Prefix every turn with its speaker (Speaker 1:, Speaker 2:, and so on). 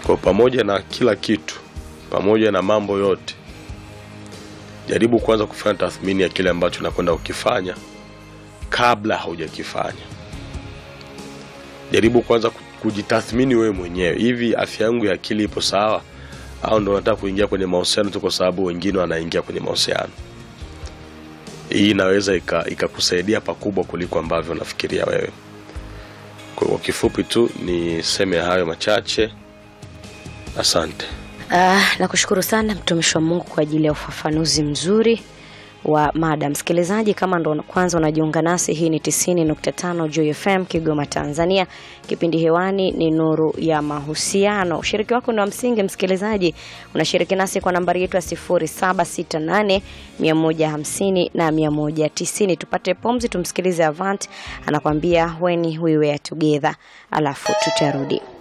Speaker 1: Kwa pamoja na kila kitu, pamoja na mambo yote, jaribu kwanza kufanya tathmini ya kile ambacho unakwenda kukifanya kabla haujakifanya. Jaribu kwanza ku- kujitathmini wewe mwenyewe, hivi afya yangu ya akili ipo sawa, au ndo nataka kuingia kwenye mahusiano tu kwa sababu wengine wanaingia kwenye mahusiano. Hii inaweza ika- ikakusaidia pakubwa kuliko ambavyo unafikiria wewe. Kwa kwa kifupi tu niseme hayo machache. Asante.
Speaker 2: Ah, nakushukuru sana mtumishi wa Mungu kwa ajili ya ufafanuzi mzuri wa mada. Msikilizaji, kama ndo kwanza unajiunga nasi, hii ni 90.5 Joy FM Kigoma, Tanzania. Kipindi hewani ni Nuru ya Mahusiano. Ushiriki wako ni wa msingi msikilizaji, unashiriki nasi kwa nambari yetu ya 0768 150 na 190. Tupate pumzi, tumsikilize Avant anakwambia when we were together, alafu tutarudi.